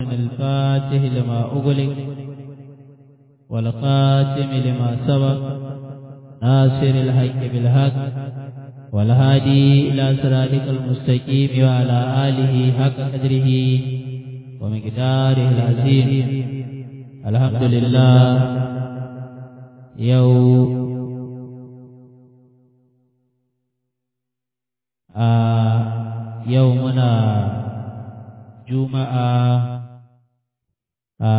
الفاتح لما أغلق والخاتم لما سبق ناصر الحق بالحق والهادي إلى صراطك المستقيم وعلى آله حق قدره ومقداره العظيم الحمد لله يوم a yau muna juma'a a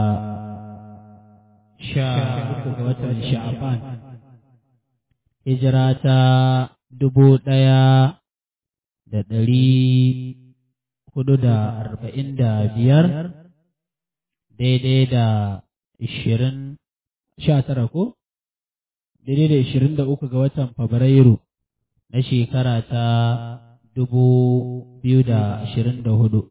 sha uku ga watan sha'aban hijira ta dubu ɗaya da ɗari hudu da arba'in da biyar daidai da ishirin sha tara ko daidai da ishirin da uku ga watan fabrairu na shekara ta dubu biyu da ashirin da hudu.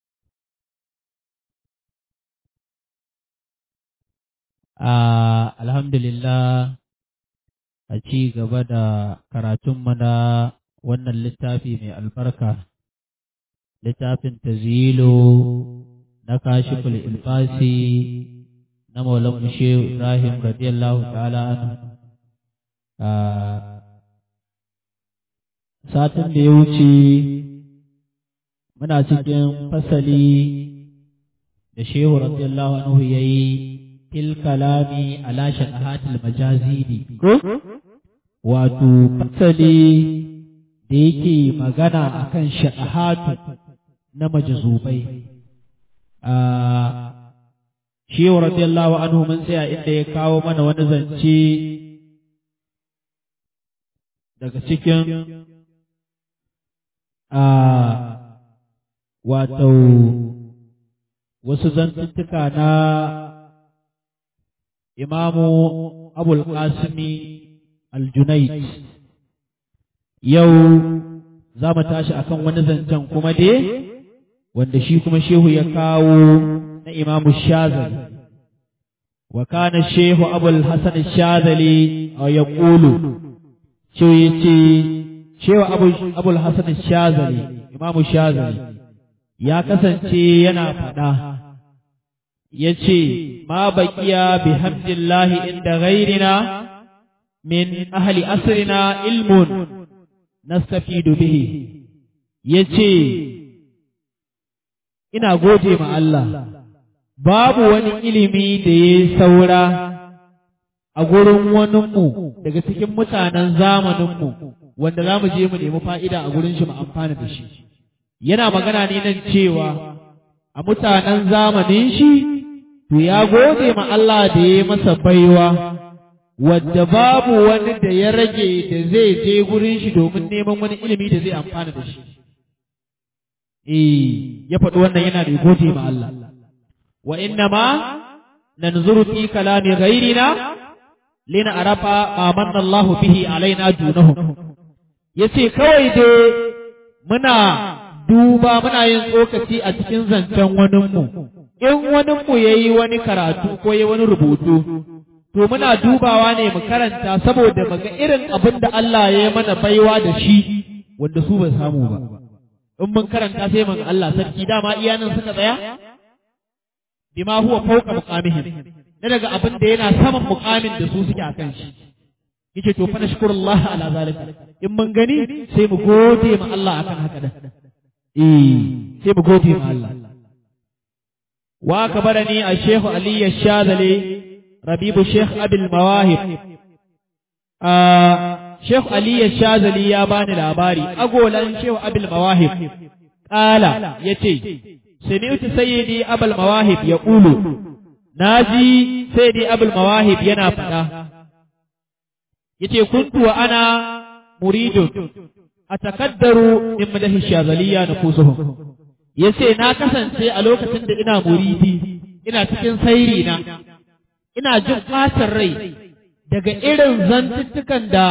Alhamdulillah a ci gaba da karatunmu na wannan littafi mai albarka, littafin tazilo na kashiful ilfasi na Maulan Mushe Ibrahim radiyallahu ta'ala anhu. satin da ya wuce muna cikin fasali da shehu radiyallahu anhu ya yi fil kalami ala shaqahatil majazidi wato fasali da yake magana akan shaqahatu na majazubai a shehu radiyallahu anhu mun tsaya inda ya kawo mana wani zance daga cikin a wato wasu zantuttuka na imamu abul qasimi aljunaid yau za mu tashi akan wani zancen kuma dai wanda shi kuma shehu ya kawo na imamu shazali wa kana shehu abul hasan shazali ya ƙulu shi ya ce cewa abul hasan shazali imamu shazali ya kasance yana faɗa ya ce ma baƙiya bi hamdillahi inda ghairina min ahli asrina ilmun nastafidu bihi ya ce ina gode ma Allah babu wani ilimi da ya saura a gurin waninmu daga cikin mutanen zamaninmu wanda za mu je mu nemi fa'ida a gurin shi mu amfana da shi. Yana magana ne nan cewa a mutanen zamanin shi, to ya gode ma Allah da ya masa baiwa, wadda babu wani da ya rage da zai je gurin shi domin neman wani ilimi da zai amfana da shi. Eh, ya faɗi wannan yana da gode ma Allah. Wa inna ma nanzuru fi kalami ghairina lina arafa ma manna Allah bihi alaina dunahum yace kawai dai muna duba muna yin tsokaci a cikin zancen waninmu in waninmu yayi wani karatu ko yayi wani rubutu to muna dubawa ne mu karanta saboda mu ga irin abin da Allah ya yi mana baiwa da shi wanda su ba samu ba in mun karanta sai mun Allah sarki dama iyanan suka tsaya bima huwa fawqa muqamihim na daga abin da yana saman mukamin da su suke a kan shi yace to fa nashkurullah ala zalika in mun gani sai mu gode ma Allah akan haka da eh sai mu gode ma Allah wa kabarani a Sheikh Ali Shazali Rabibu Sheikh Abil Mawahib a Sheikh Ali Shazali ya bani labari agolan Sheikh Abil Mawahib qala yace sami'tu sayyidi Abul Mawahib yaqulu naji sai dai abul mawahib yana faɗa yace kuntu wa ana muridun atakaddaru min madahi shazaliya nufusuhum yace na kasance a lokacin da ina muridi ina cikin sairi na ina jin ɓacin rai daga irin zantuttukan da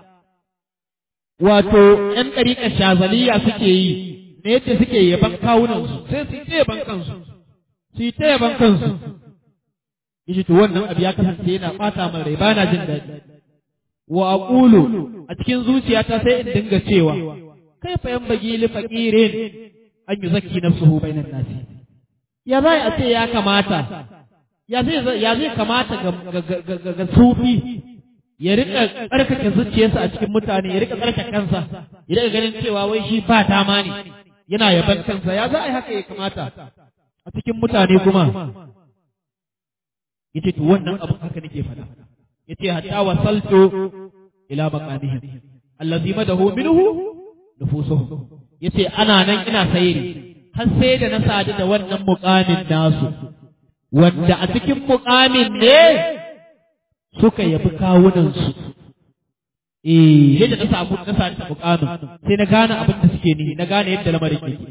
wato ‘yan ɗariƙar shazaliya suke yi na yadda suke yaban kawunansu sai su yi ta yaban kansu su yi ta yaban kansu yace to wannan abu ya kasance yana ɓata min rai bana jin daɗi wa aqulu a cikin zuciyata sai in dinga cewa kaifa yanbaghi li faqirin an yuzakki nafsuhu bainan nasi ya zai a ce ya kamata ya zai ya zai kamata ga ga ga sufi ya rika tsarkake zuciyarsa a cikin mutane ya rika tsarkake kansa ya rika ganin cewa wai shi ba dama ne yana yaban kansa ya za a yi haka ya kamata a cikin mutane kuma yace to wannan abin haka nake faɗa yace hatta wasaltu ila maqamihim allazi madahu minhu nufusuhum yace ana nan ina sayri har sai da na sadu da wannan muqamin nasu wanda a cikin muqamin ne suka yabi kawunan su eh yadda na samu na sadu da muqamin sai na gane abin da suke ni na gane yadda lamarin yake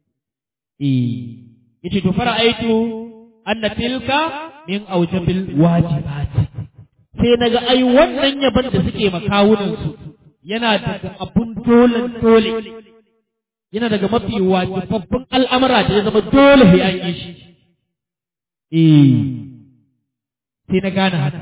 eh yace to fara'aitu anna tilka min aujabil wajibati sai naga ai wannan yaban da suke makawunan su yana daga abun dole dole yana daga mafi wajibabbin al'amura da ya zama dole sai an yi shi eh sai na gane haka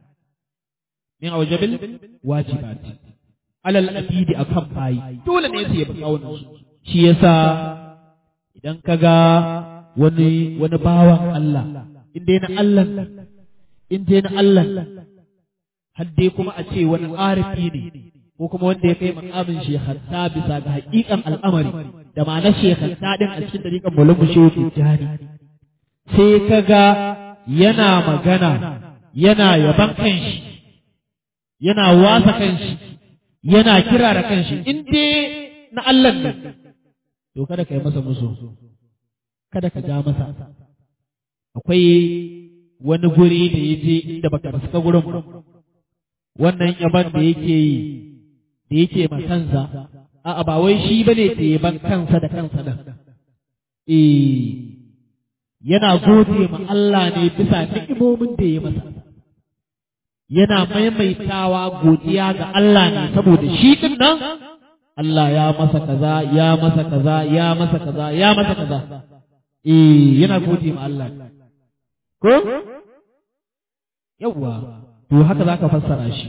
min aujabil wajibati alal abidi akan bayi dole ne su yabi kawunan su shi yasa idan kaga wani wani bawan Allah in dai na Allah in dai na Allah har dai kuma a ce wani arifi ne ko kuma wanda ya kai makamin shekhanta bisa ga hakikan al'amari da ma'anar shekhanta din a cikin dariƙan mulamu shehu tijjani sai ka ga yana magana yana yaban kanshi yana wasa kanshi yana kira da kanshi in dai na Allah ne to kada ka yi masa musu kada ka ja masa akwai wani guri da ya je inda baka fuska gurin wannan yaban da yake yi da yake ma kansa a'a ba wai shi bane da yaban kansa da kansa da eh yana gode ma Allah ne bisa ni'imomin da ya masa yana maimaitawa godiya ga Allah ne saboda shi din nan Allah ya masa kaza ya masa kaza ya masa kaza ya masa kaza eh yana gode ma Allah ko yawwa to haka zaka fassara shi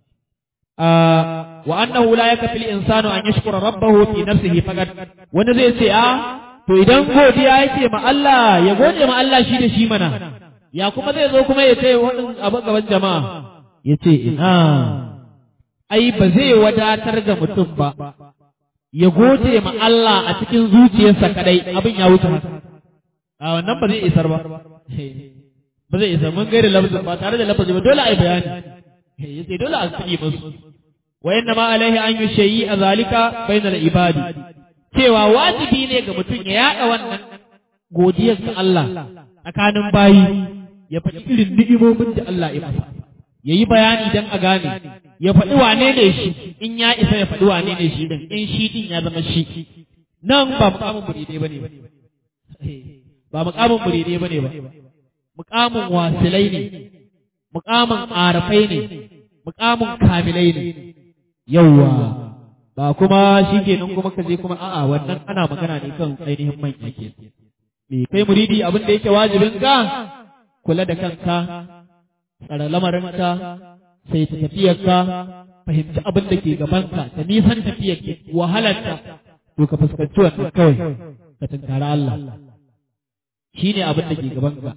wa annahu la yakfi al-insanu an yashkura rabbahu fi nafsihi faqat wanda zai ce a to idan godiya yake ma Allah ya gode ma Allah shi da shi mana ya kuma zai zo kuma ya ce wannan abu gaban jama'a ya ce ina ai ba zai wadatar ga mutum ba ya gode ma Allah a cikin zuciyarsa kadai abin ya wuce haka a wannan ba zai isar ba ba zai isar mun gaira lafazin ba tare da lafazi ba dole a yi bayani ya ce dole a sani musu wa inna ma alaihi an yi shayi a zalika bainal ibadi cewa wajibi ne ga mutum ya yaɗa wannan godiyar ga Allah tsakanin bayi ya faɗi irin ni'imomin da Allah ya masa ya yi bayani don a gane ya faɗi wane ne shi in ya isa ya faɗi wane ne shi din in shi din ya zama shi nan ba mukamin muridai bane ba ba mukamin muridai bane ba mukamin wasilai ne mukamin arafai ne mukamin kamilai ne yawwa ba kuma shi kenan kuma ka je kuma a'a wannan ana magana ne kan ainihin manya ke me kai muridi abin da yake wajibin ka kula da kanka tsara lamarinka sai ta tafiyarka fahimci abin da ke gabanka ta nisan tafiyar wahalarta to ka fuskanci wannan kawai ka tunkara Allah shi ne abin da ke gabanka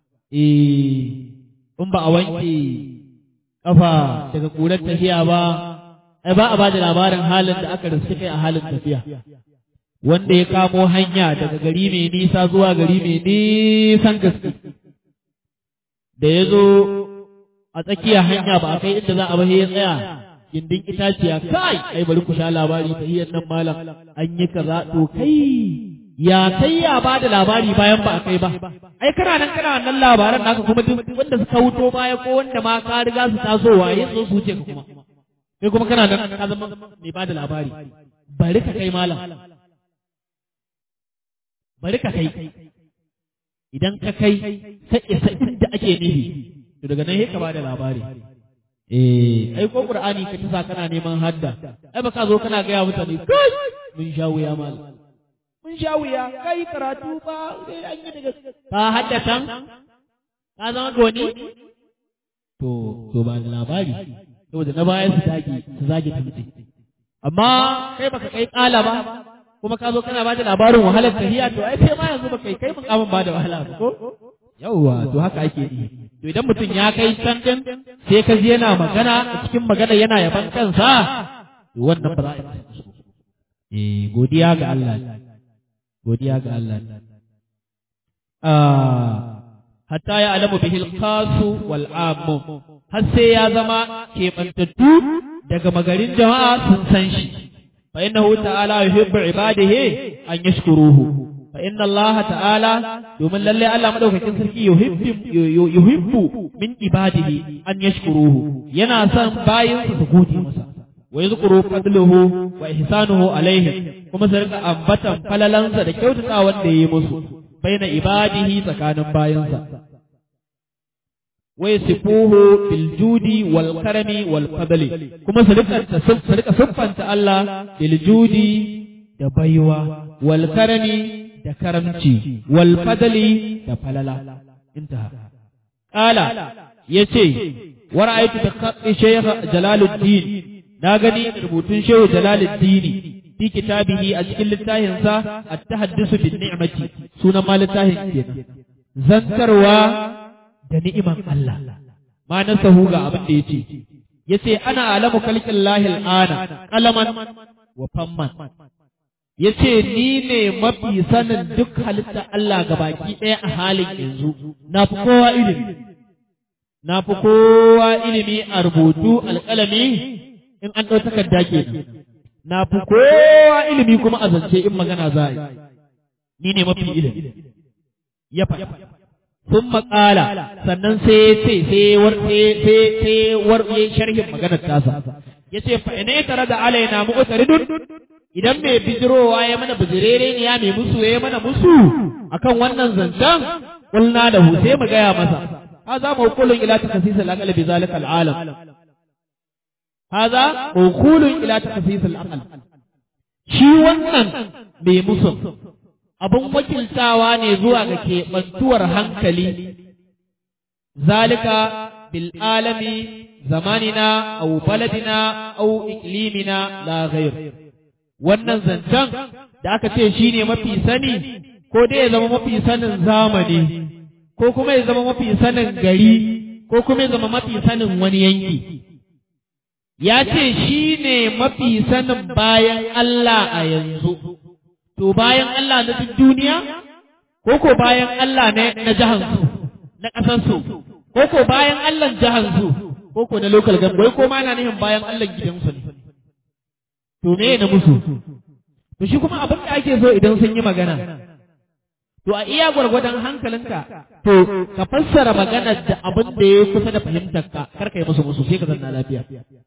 eh in ba a wanke kafa daga ƙurar tafiya ba ai ba a ba da labarin halin da aka riske kai a halin tafiya wanda ya kamo hanya daga gari mai nisa zuwa gari mai nisan gaske da ya zo a tsakiyar hanya ba a kai inda za a bahe ya tsaya gindin itaciya kai ai bari ku sha labari ta hiyar nan malam an yi kaza to kai ya kai ya ba da labari bayan ba a kai ba ai kana nan kana wannan labaran naka kuma duk wanda suka wuto baya ko wanda ma ka riga su tasowa ya zo su wuce ka kuma kai kuma kana nan ka zama mai ba da labari bari ka kai malam bari ka kai idan ka kai ka isa inda ake nufi to daga nan ka ba da labari eh ai ko qur'ani ka tasa kana neman hadda ai baka zo kana ga ya mutane kai mun sha wuya malam mun sha wuya kai karatu ba sai an yi daga ka haddatan ka zama goni to to ba da labari saboda na baya su zagi su zagi ta mutum amma kai baka kai kala ba kuma ka zo kana ba da labarin wahalar tahiya to ai kai ma yanzu ba kai kai mukamin ba da wahala ba ko yawwa to haka ake yi to idan mutum ya kai can din sai ka ji yana magana a cikin magana yana yaban kansa to wannan ba za a yi eh godiya ga Allah godiya ga Allah ah hatta ya alamu bihil qasu wal ammu har sai ya zama keɓantattu daga magarin jama'a sun san shi fa innahu ta'ala yuhibbu ibadihi an yashkuruhu fa inna Allah ta'ala domin lalle Allah madaukakin sarki yuhibbu yuhibbu min ibadihi an yashkuruhu yana son bayin su gode masa wa yazkuru fadluhu wa ihsanuhu alaihim kuma su rika ambatan falalansa da kyautata wanda yayi musu baina ibadihi tsakanin bayansa wa yasifuhu bil judi wal karami wal fadli kuma su rika su rika siffanta Allah bil judi da baiwa wal karami da karamci wal fadli da falala intaha qala yace wa ra'aytu bi khatti shaykh jalaluddin na gani rubutun shehu jalaluddin fi kitabihi a cikin littafinsa at-tahaddusu bin ni'mati sunan ma littafin kenan zantarwa da ni'iman Allah ma na sahu ga abin da yace yace ana alamu kalkin lahil ana qalaman wa famman yace ni ne mafi sanin duk halitta Allah gabaki ɗaya a halin yanzu na fi kowa ilimi na fi kowa ilimi a rubutu alƙalami in an ɗau takarda kenan na fi kowa ilimi kuma a zance in magana za a yi ni ne mafi ilimi ya faɗa sun maƙala sannan sai ya ce sai war sharhin maganar tasa ya ce fa ina tare da alaina mu'taridun idan mai bijirowa ya mana bijirere ne ya mai musu ya mana musu akan wannan zancen kulna da hu sai mu gaya masa هذا موكول إلى تخصيص العقل بذلك العالم هذا موكول إلى تخصيص العقل shi wannan mai musu abin wakiltawa ne zuwa ga keɓantuwar hankali zalika bil alami zamanina au baladina au iklimina la ghair wannan zancen da aka ce shi ne mafi sani ko dai ya zama mafi sanin zamani ko kuma ya zama mafi sanin gari ko kuma ya zama mafi sanin wani yanki ya ce shi ne mafi sanin bayan Allah a yanzu, to bayan Allah na duk duniya, ko ko bayan Allah na jahansu, na ƙasarsu, ko ko bayan Allah jahansu, ko ko na local government, ko ma na nihin bayan Allah gidansu ne. To me na musu? To shi kuma abin da ake so idan sun yi magana. To a iya gwargwadon hankalinka, to ka fassara maganar da abin da ya kusa da fahimtarka, kar ka yi musu musu sai ka zanna lafiya.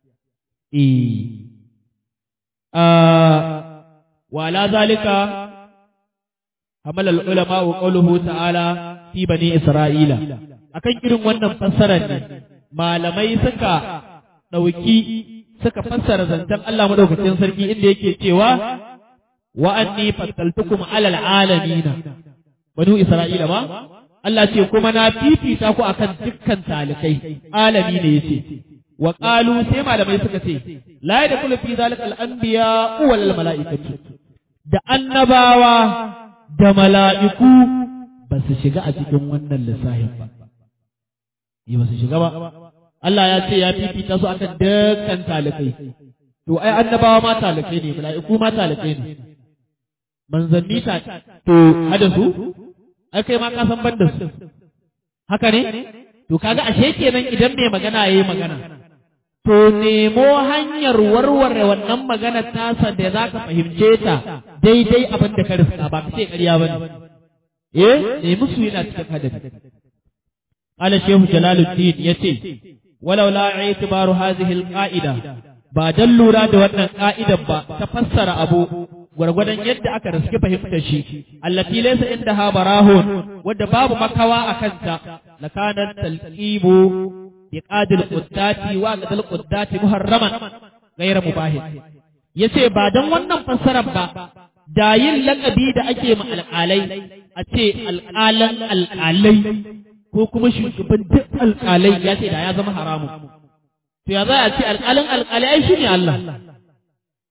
وعلى ذلك حمل العلماء قوله تعالى في بني إسرائيل akan irin wannan fassarar ne malamai suka ɗauki suka fassara zancen Allah madaukakin sarki inda yake cewa wa anni fattaltukum alal alamina banu Isra'ila ba Allah ce kuma na fifita ku akan dukkan talikai alami ne yace wa qalu sai malamai suka ce la yadkhulu fi zalika al-anbiya wal mala'ikatu da annabawa da mala'iku ba su shiga a cikin wannan lissafin ba yi ba su shiga ba Allah ya ce ya fifita su akan dukkan talikai to ai annabawa ma talikai ne mala'iku ma talikai ne manzanni ta to hada su ai kai ma ka san banda su haka ne to kaga ashe kenan idan mai magana yayi magana to nemo hanyar warware wannan magana tasa da za ka fahimce ta daidai abin da ka riska ba ka ce ƙarya ba ne. Eh, nemi su yana cikin hadari. Ala Shehu Jalaluddin ya ce, walau la itibaru hazihi al-qa'ida ba dan lura da wannan ka'idar ba ta fassara abu gwargwadon yadda aka riski fahimtar shi allati laysa indaha barahun wadda babu makawa a kanta lakana talqibu biqad al-quddati wa qad al-quddati muharraman ghayra mubahin yace ba dan wannan fassarar ba da yin lakabi da ake ma alƙalai a ce alƙalan alƙalai ko kuma shugaban duk alƙalai ya ce da ya zama haramun to ya za a ce alƙalin alƙalai ai shine Allah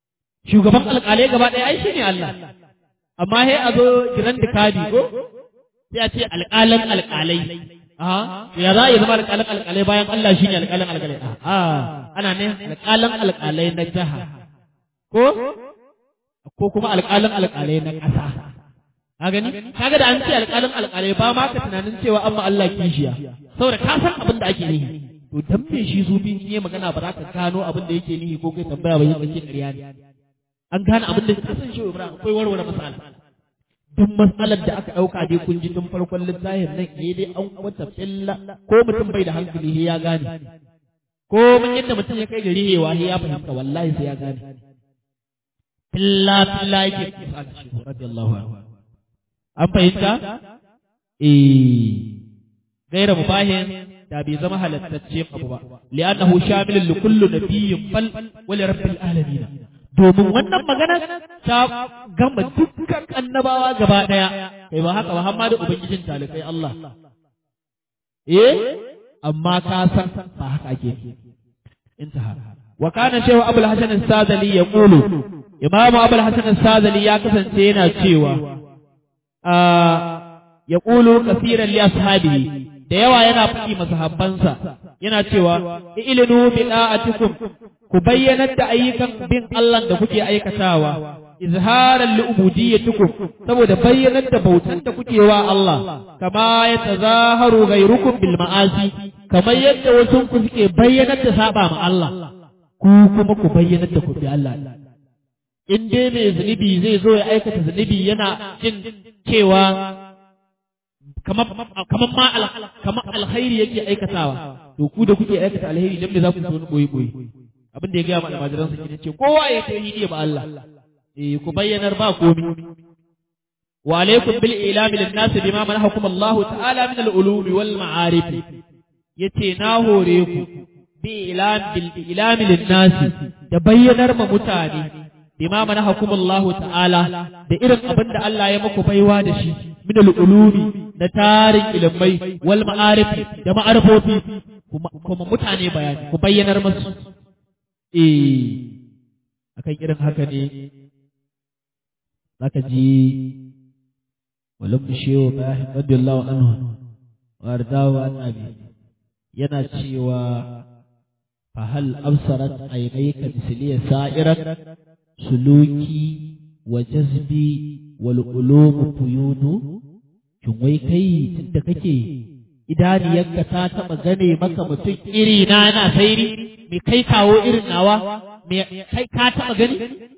shugaban alƙalai gaba ɗaya ai shine Allah amma sai a zo giran da kadi ko sai a ce alƙalan alƙalai a ya za a yi zama alƙalan alƙalai bayan Allah shine alƙalan alƙalai a ana ne alƙalan alƙalai na jiha ko ko kuma alƙalan alƙalai na ƙasa ka gani kaga da an ce alƙalin alƙalai ba ma ka tunanin cewa amma Allah kishiya saboda ka san abin da ake nihi to dan me shi zubi in yi magana ba za ka gano abin da yake nihi ko kai tambaya ba yake ƙarya ne an gane abin da ka san shi Ibrahim akwai warware masala duk matsalar da aka ɗauka dai kun ji tun farkon littafin nan ne dai an kwata filla ko mutum bai da hankali ya gane ko mun yadda mutum ya kai gari hewa ya fahimta wallahi sai ya gane filla filla yake kusa da shi radiyallahu anhu an fahimta eh gaira mubahin da bai zama halattacce abu ba li'annahu shamilun li kulli nabiyyin fal wa li rabbil alamin domin wannan magana ta gama dukkan annabawa gaba daya kai ba haka ba har ma da ubangijin talikai Allah eh amma ka san ba haka ake intaha wa kana shehu abul hasan as-sadali yaqulu imamu abul hasan as-sadali ya kasance yana cewa ya ƙulu kasiran li ashabihi da yawa yana faɗi masahabbansa yana cewa ilinu bi da'atikum ku bayyanar da ayyukan bin Allah da kuke aikatawa izharan li ubudiyyatikum saboda bayyanar da bautan da kuke wa Allah kama ya tazaharu ghayrukum bil ma'asi kamar yadda wasu ku suke bayyanar da saba ma Allah ku kuma ku bayyanar da ku bi Allah in dai mai zunubi zai zo ya aikata zunubi yana jin cewa kamar ma kamar alkhairi yake aikatawa to ku da kuke aikata alheri dan me za ku so ni boye boye abin da ya gaya ma almajiran sa kenan ce kowa ya tauhidi ba Allah eh ku bayyanar ba komi wa alaikum bil ilami lin nas bima manahakum Allah ta'ala min al ulumi wal ma'arif yace na hore ku bi ilam bil ilami lin nas da bayyanar ma mutane bima manahakum Allah ta'ala da irin abin da Allah ya muku baiwa da shi min al-ulumi na tarin ilmai wal ma'arif da ma'arifofi kuma mutane bayani ku bayyanar musu eh akan irin haka ne zaka ji walam shehu bahin radiyallahu anhu wa ardawa annabi yana cewa fa hal absarat aynayka misliya sa'irat suluki wa jazbi wal ulumu fuyudu kin wai kai tunda kake idaniyarka ta taba gane maka mutum iri na na sairi me kai kawo irin nawa me kai ka taba gani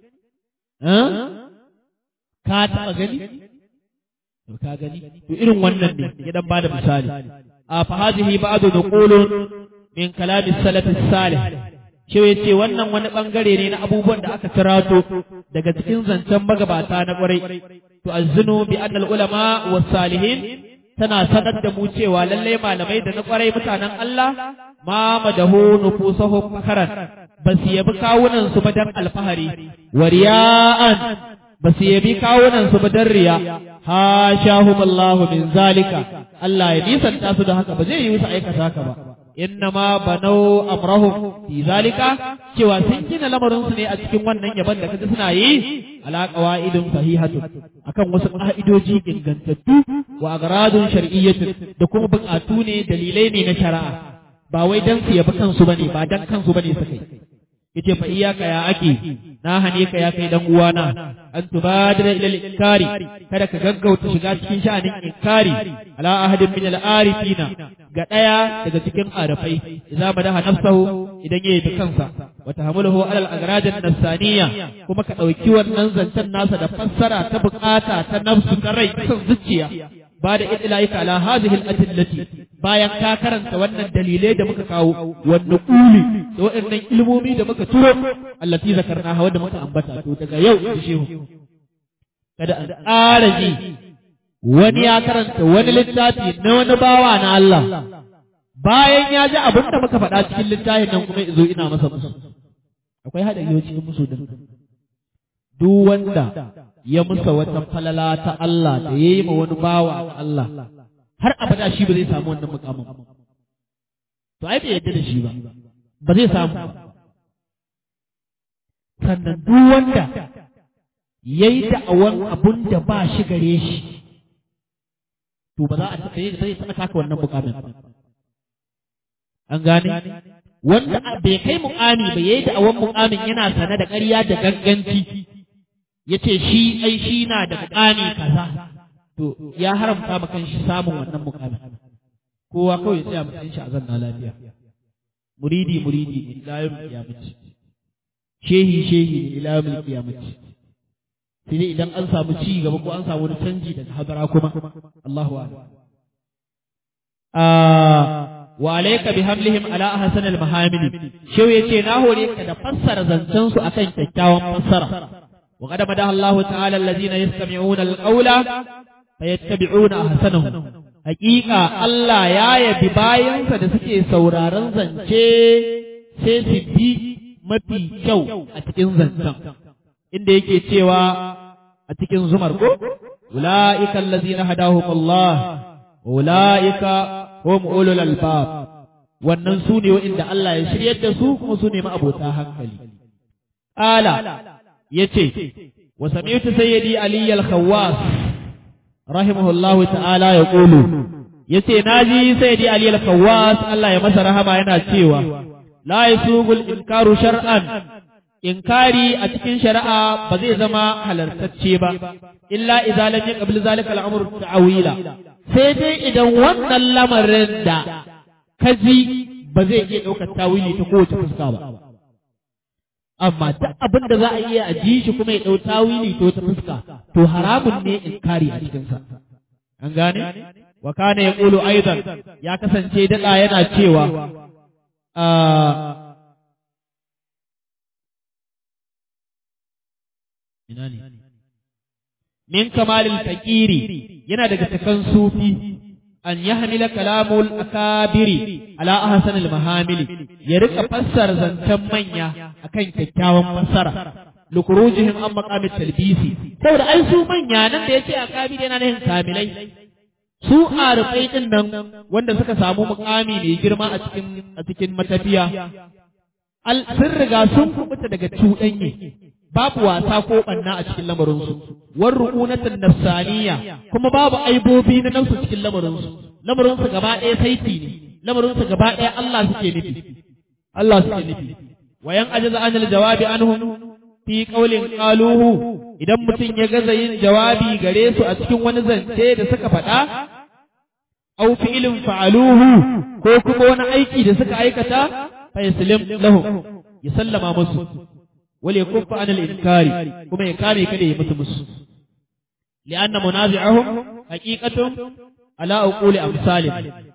ka taba gani to ka gani to irin wannan ne ya dan bada misali a fa hadhihi ba'du nuqulun min kalami salaf salih shi ya ce wannan wani bangare ne na abubuwan da aka kirato daga cikin zancen magabata na kwarai to azzinu bi annal ulama was salihin tana sanar da mu cewa lalle malamai da na kwarai mutanen Allah ma madahu nufusahum fakaran ba su yabi kawunan su ba dan alfahari wa riya'an ba su yabi kawunan su ba dan riya ha shahum Allah min zalika Allah ya nisanta su da haka ba zai yi musu aikata haka ba innama banau amrahum fi zalika cewa sun gina lamarin su ne a cikin wannan yaban da kaji suna yi ala qawaidin sahihatu akan wasu ka'idoji ingantattu wa agradun shar'iyyatu da kuma bukatu ne dalilai ne na shari'a ba wai dan su yabi kansu bane ba dan kansu bane suka yi yace fa iyaka ya ake na hane ka ya kai dan uwana an tubadira ila al-inkari kada ka gaggauta shiga cikin sha'anin inkari ala ahadin min al-arifina ga daya daga cikin arafai idza madaha nafsahu idan yayi da kansa wa tahamiluhu ala al-agrad an-nafsaniya kuma ka dauki wannan zancen nasa da fassara ta bukata ta nafsu ta rai san zuciya ba da idlaika ala hadhihi al-adillati bayan ka karanta wannan dalilai da muka kawo wannan kuli da waɗannan ilmomi da muka turo allati zakarna wanda muka ambata to daga yau da shehu kada an ƙara ji wani ya karanta wani littafi na wani bawa na Allah bayan ya ji abin da muka faɗa cikin littafin nan kuma zo ina masa musu akwai haɗari cikin musu din duk wanda ya musa wata falala ta Allah da ya yi ma wani bawa ta Allah har abada shi ba zai samu wannan mukamin to ai bai yadda da shi ba ba zai samu sannan duk wanda ya yi da'awan abun da ba shi gare shi to ba za a taɓa taka wannan mukamin an gane wanda bai kai mukami ba yayi da awan mukamin yana sane da ƙarya da ganganci yace shi ai shi na da mukami kaza to ya haramta ma shi samun wannan mukamin kowa kawai sai a mutsin shi a zanna lafiya muridi muridi ne ila yawm qiyamati shehi shehi ne ila yawm qiyamati sai dai idan an samu ci gaba ko an samu wani canji daga hadara kuma Allahu a'lam wa alayka bi hamlihim ala ahsan al mahamil shehu yace na hore ka da fassara zancen su akan kyakkyawan fassara wa qad madaha Allah ta'ala alladhina yastami'una al qawla fayattabi'una ahsanahu haqiqa Allah ya yabi bayansa da suke sauraron zance sai su bi mafi kyau a cikin zancen inda yake cewa a cikin zumar ko ulaika allazina hadahum Allah ulaika hum ulul albab wannan su ne wa'inda Allah ya shiryar da su kuma su ne ma'abota hankali ala yace wa sami'tu sayyidi ali al-khawwas rahimahullahu ta'ala ya qulu yace naji sayyidi ali al-khawwas Allah ya masa rahama yana cewa la yasugul inkaru shar'an inkari a cikin shari'a ba zai zama halartacce ba illa idza lam yaqbil zalika al-amr ta'wila sai dai idan wannan lamarin da kaji ba zai iya ɗaukar tawili ta kowace fuska ba amma duk abin da za a iya a ji shi kuma ya ɗau tawili ta wata fuska to haramun ne inkari a cikinsa an gane wa kana yaqulu aidan ya kasance daɗa yana cewa ina ne min kamalil fakiri yana daga cikin sufi an yahmila kalamul akabiri ala ahsanil mahamili ya rika fassara zancen manya akan kyakkyawan fassara lukurujihim an maqamit talbisi saboda ai su manya nan da yace akabiri yana nufin kamilai su arifai din nan wanda suka samu mukami mai girma a cikin a cikin matafiya al sun riga sun kubuta daga cuɗanye babu wasa ko ɓanna a cikin lamarinsu, war ru'unatan nafsaniya kuma babu aibobi na nafsu cikin lamarinsu, lamarinsu gaba ɗaya saiti ne, lamarinsu gaba ɗaya Allah suke nufi, Allah suke nufi. Wayan ajaza anil jawabi anhum fi qaulin qaluhu idan mutum ya gaza yin jawabi gare su a cikin wani zance da suka faɗa, au fi'ilin fa'aluhu ko kuma wani aiki da suka aikata, fa yaslim lahum ya sallama musu. wale kuffa anil inkari kuma ya kame kada ya mutu musu li'anna munazi'ahum haqiqatun ala uquli amsalin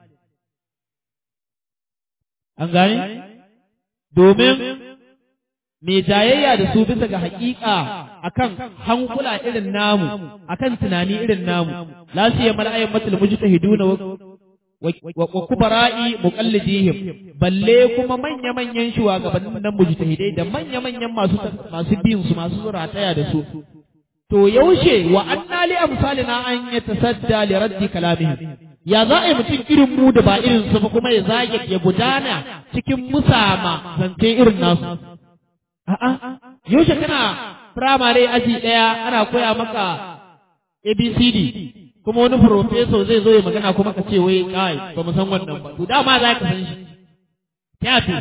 an gane domin mai jayayya da su bisa ga haƙiƙa akan hankula irin namu akan tunani irin namu la siya mala'ayin matul mujtahiduna wa kubara'i muqallidihim balle kuma manya-manyan shugabannin nan mujtahidai da manya-manyan masu masu bin su masu rataya da su to yaushe wa anna li amsalina an yatasadda li raddi kalamihim ya za a yi mutum irin mu da ba irin su ba kuma ya zage ya gudana cikin musama zance irin nasu a'a yaushe kana firamare aji daya ana koya maka ABCD kuma wani profeso zai zo ya magana kuma ka ce wai kai ba mu san wannan ba to dama za ka san shi tafi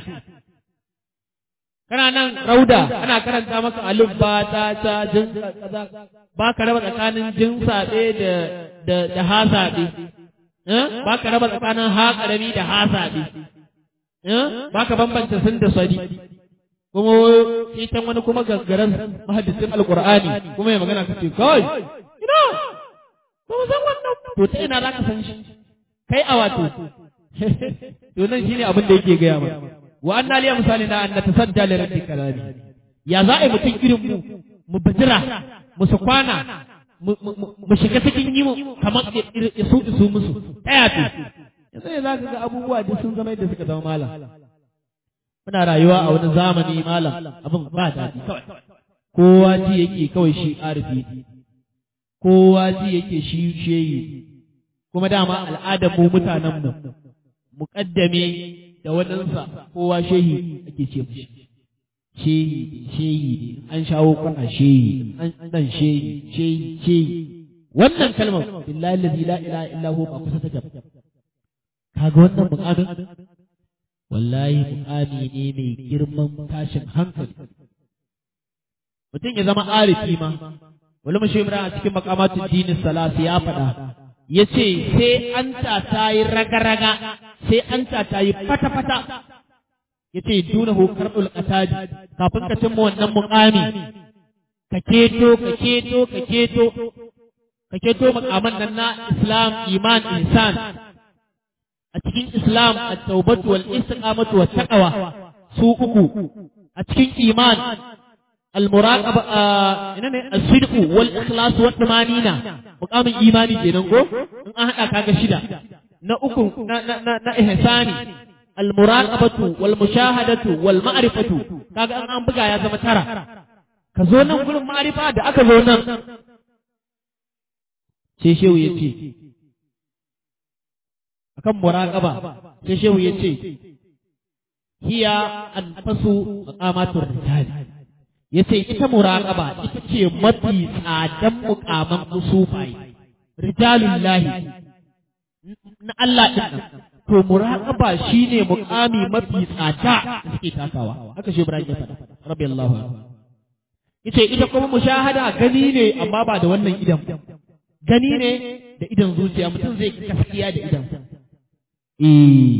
kana nan rauda ana karanta maka alif ba ta ta jin kaza ba ka raba tsakanin jin sabe da da da ha sabe eh ba ka raba tsakanin ha karami da ha sabe eh ba ka bambanta sun da sadi kuma shi can wani kuma gaggaran mahaddisin alqur'ani kuma ya magana ka ce kai ina ba mu san wannan to ta ina za ka san shi kai a wato to nan shine abin da yake gaya mana wa anna liya misali na an tasadda li rabbi kalami ya za a yi mutum irin mu mu bijira mu su kwana mu shiga cikin yi mu kamar isu isu musu ta yato yanzu ne za ka ga abubuwa duk sun zama yadda suka zama malam muna rayuwa a wani zamani malam abin ba daɗi kawai kowa ji yake kawai shi arifi kowa ji yake shi sheyi kuma dama al'adar mu mutanen mu muƙaddame da waɗansa kowa shehi ake ce mishi shehi shehi an shawo kana shehi an dan shehi shehi shehi wannan kalmar billahi allazi la ilaha illa huwa ba kusa take kaga wannan muqamin wallahi muqami ne mai girman tashin hankali mutum ya zama arifi ma wani mashi a cikin makamatun dinin salasi ya faɗa ya ce sai an ta ta yi raga-raga sai an ta ta yi fata-fata ya ce duna hukar ulƙataji kafin ka cimma wannan muƙami ka keto ka keto ka keto ka keto muƙaman nan na islam iman insan a cikin islam a taubatu wal istiqamatu wat taqwa su uku a cikin iman المراقبة إنني الصدق والإخلاص والطمانينة مقام إيماني جنن ko in an haɗa kaga shida na uku na na na, na ihsani almuraqabatu wal mushahadatu wal ma'rifatu kaga an an buga ya zama tara ka zo nan gurin ma'rifa da aka zo nan sai shehu yace akan muraqaba sai shehu yace hiya anfasu maqamatur rijali ya ce ita muraƙaba ita ce mafi tsadan muƙaman musufaye rijalullahi na Allah ɗin nan to muraƙaba shine muƙami mafi tsada da suke takawa haka shi Ibrahim ya faɗa rabbi Allah yace ita kuma mushahada gani ne amma ba da wannan idan gani ne da idan zuciya mutum zai gaskiya da idan eh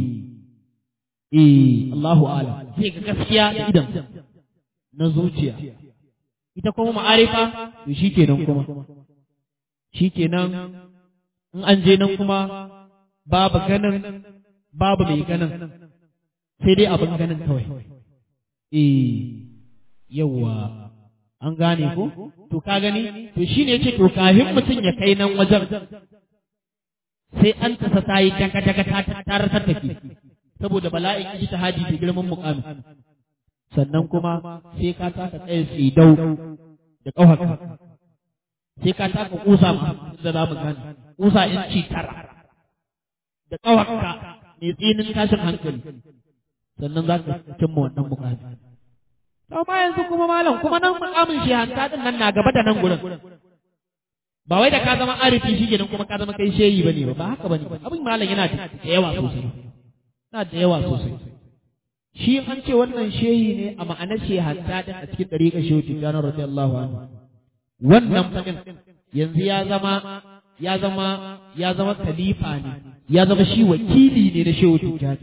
eh Allahu a'lam zai ga gaskiya da idan na zuciya ita kuma ma'arifa to shikenan kuma shikenan in an je nan kuma babu ganin babu mai ganin sai dai abin ganin kawai eh yawa an gane ko to ka gani to shine yace to kafin mutum ya kai nan wajen sai an tasa ta yi daga daga ta tarar tattaki saboda bala'in ijtihadi da girman muqami sannan kuma sai ka taka tsaye tsidau da ƙauhaka sai ka taka kusa ma da za mu gane kusa inci tara da ƙauhaka mai tsinin tashin hankali sannan za ka cimma wannan mukami to amma yanzu kuma malam kuma nan mukamin shi hanta din nan na gaba da nan gurin ba wai da ka zama arifi shi kenan kuma ka zama kai shehi bane ba ba haka bane abin malam yana da yawa sosai yana da yawa sosai shi an ce wannan shehi ne a ma'anar shi hatta din a cikin dariƙar shehu tijjani radiyallahu anhu wannan fadin yanzu ya zama ya zama ya zama khalifa ne ya zama shi wakili ne na shehu tijjani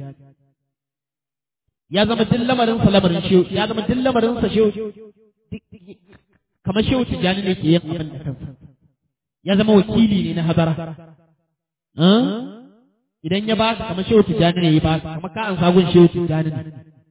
ya zama duk lamarin sa lamarin shehu ya zama duk lamarin sa shehu kamar shehu tijjani ne ke yin abin da kansa ya zama wakili ne na hadara idan ya baka kamar shehu tijjani ne ya baka kamar ka an sagun shehu tijjani ne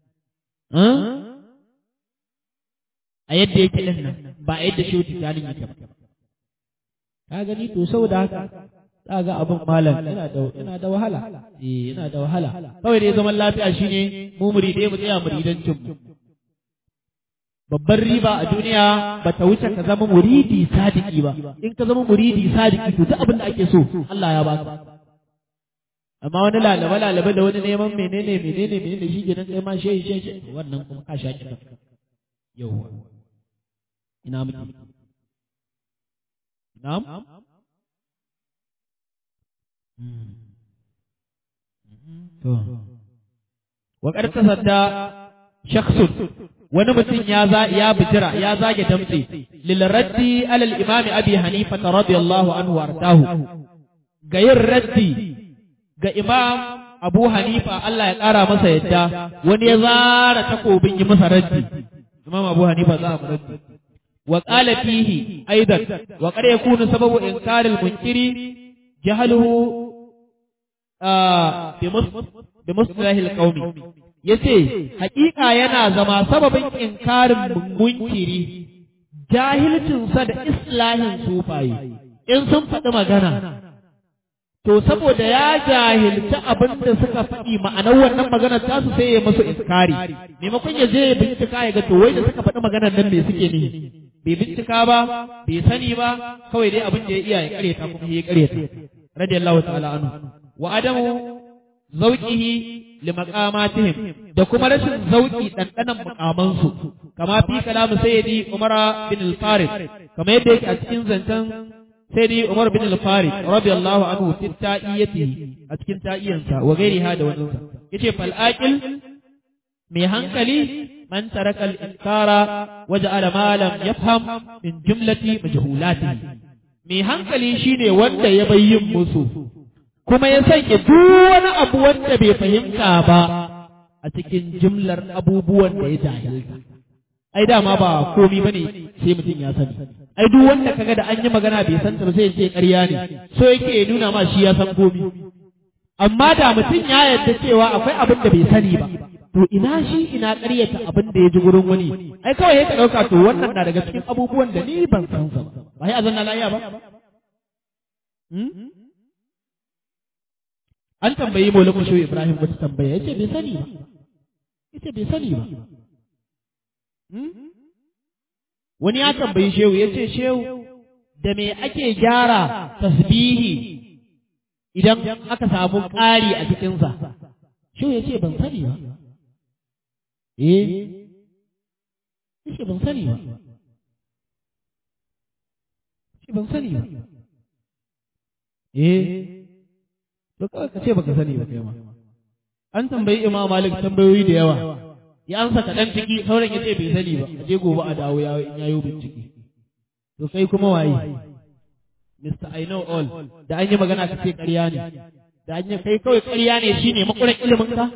a yadda yake din nan ba a yadda shehu tijjani yake ba ka gani to saboda haka za ga abin malam yana da yana da wahala eh yana da wahala kawai dai zaman lafiya shine mu muridai mu tsaya muridancin mu babban riba a duniya ba ta wuce ka zama muridi sadiki ba in ka zama muridi sadiki to duk abin da ake so Allah ya baka amma wani lalaba lalaba da wani neman menene menene menene shi kenan kai ma shehi shehi wannan kuma ka sha kidan yauwa ina miki na'am to wa qad tasadda shakhsun wani mutum ya za ya bijira ya zage damtse lil raddi alal imam abi hanifa radiyallahu anhu wardahu ga yin raddi ga imam abu hanifa Allah ya kara masa yadda wani ya zara takobin yi masa raddi imam abu hanifa za a raddi wa qala fihi aidan wa qad yakunu sababu inkaril munkiri jahluhu bi mustalahil qaumi yace haƙiƙa yana zama sababin inkarin munkiri jahilcinsa da islahin sufaye in sun faɗi magana to saboda ya jahilci abin da suka faɗi ma'anar wannan maganar tasu sai ya musu inkari maimakon ya je ya bincika ya ga to wai da suka faɗi maganar nan me suke ne bai bincika ba bai sani ba kawai dai abin da ya iya ya ƙaryata kuma ya ƙaryata radiyallahu ta'ala anhu wa adamu zauqihi li maqamatihim da kuma rashin zauki dandanan mukamansu kama fi kalamu sayyidi Umar bin al-Farid kama yadda yake a cikin zancen sayyidi Umar bin al-Farid radiyallahu anhu fi ta'iyati a cikin ta'iyansa wa gairiha da wannan yace fal aqil mai hankali man taraka al-inkara waja'ala ma lam yafham min jumlati majhulatihi mai hankali shine wanda ya bayyin musu kuma ya sanya duk wani abu wanda bai fahimta ba a cikin jimlar abubuwan da ya jahilta ai dama ba komi bane sai mutum ya sani ai duk wanda kaga da an yi magana bai san ta ba sai ya ce ƙarya ne so yake ya nuna ma shi ya san komi amma da mutum ya yarda cewa akwai abin da bai sani ba to ina shi ina ƙaryata abin da ya ji gurin wani ai kawai ya ka ɗauka to wannan na daga cikin abubuwan da ni ban san sa ba ba sai azanna lafiya ba an tambayi maulakun shehu ibrahim wata tambaya ya ce bai sani ba ya ce bai sani ba wani ya tambayi shehu ya ce shehu da me ake gyara tasbihi idan aka samu ƙari a cikinsa shehu ya ce ban sani ba eh ya ce ban sani ba ce ban sani ba eh to kawai ka ce baka sani ba kai ma an tambayi imam malik tambayoyi da yawa ya ansa kaɗan ciki sauran ya ce bai sani ba a je gobe a dawo ya in yayo bincike to kai kuma waye Mr. I know all da an yi magana ka ce ƙarya ne da an yi kai kawai ƙarya ne shine makuran ilimin ka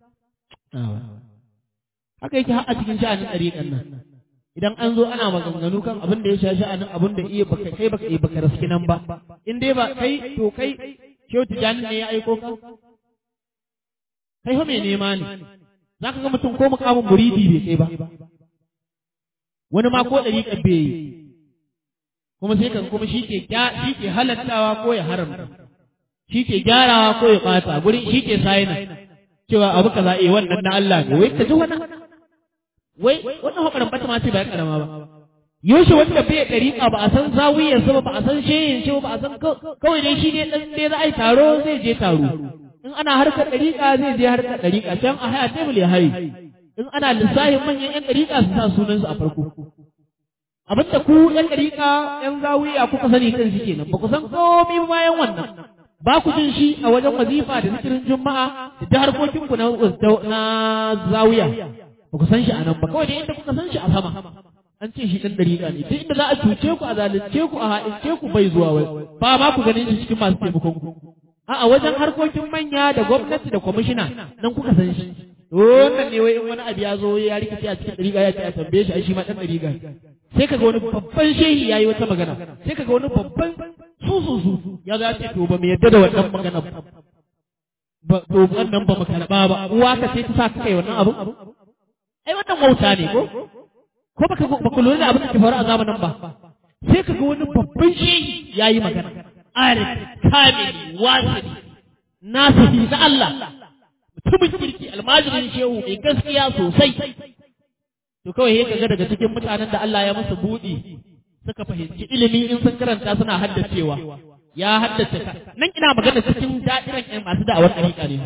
haka yake har a cikin sha'anin ɗariƙan nan idan an zo ana maganganu kan abin da ya sha sha'anin abin da iya baka kai baka iya baka raski nan ba in dai ba kai to kai Shehu Tijjani ne ya aiko ka? Kai fa mai nema ne, za ka ga mutum ko mukamin muridi bai kai ba. Wani ma ko ɗari ƙabbe yi, kuma sai kan kuma shi ke shi ke halattawa ko ya haramta, shi ke gyarawa ko ya ɓata, gurin shi ke sayina, cewa abu kaza eh wannan na Allah ne, wai ka ji wani wai wannan hakarin bata ma ce ba ya karama ba. yaushe wanda bai ɗariƙa ba a san zawiyarsa ba ba a san shehin shi ba a san kawai dai shi ne ɗan dai za a yi taro zai je taro in ana harkar ɗariƙa zai je harkar ɗariƙa can a haya tebul ya haye in ana lissafin manyan ƴan ɗariƙa su sa sunansu a farko abinda ku ƴan ɗariƙa ƴan zawiya kuka sani kan shi kenan ba ku san komai bayan wannan ba ku jin shi a wajen wazifa da zikirin juma'a da harkokinku na zawiya ba ku san shi a nan ba kawai dai inda kuka san shi a sama an ce shi ɗan ɗariƙa ne duk inda za a cuce ku a zalunce ku a haɗince ku bai zuwa wai ba ma ku ganin shi cikin masu taimakon ku a wajen harkokin manya da gwamnati da kwamishina nan kuka san shi wannan ne wai in wani abu ya zo ya rikice a cikin ɗariƙa ya ce a tambaye shi ai shi ma ɗan ɗariƙa sai kaga wani babban shehi yayi wata magana sai kaga wani babban sususu ya zo ya ce to ba mu yadda da wannan magana ba to wannan ba mu karɓa ba uwa ka ce ta sa ka kai wannan abu ai wannan wauta ne ko ko baka baka lura da abin da ke faru a zamanin ba sai ka ga wani babban shi yayi magana arif kamili wasili nasihi na Allah mutumin kirki almajirin shehu mai gaskiya sosai to kawai sai kaga daga cikin mutanen da Allah ya musu budi suka fahimci ilimi in sun karanta suna haddacewa ya haddace ka nan ina magana cikin da'iran masu da'awar ɗariƙa ne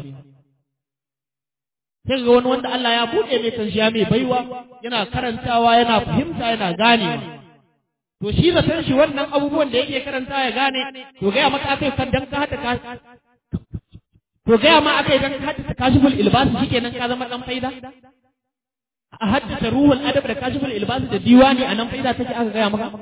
sai ga wani wanda Allah ya buɗe mai kan ya mai baiwa yana karantawa yana fahimta yana ganewa to shi zaton shi wannan abubuwan da yake karanta ya gane to gaya maka akai kan dan ka hada ka to gaya ma akai dan ka hada kashiful ilbas shikenan ka zama dan faida a haddasa ruhul adab da kashiful ilbas da diwani anan faida take aka gaya maka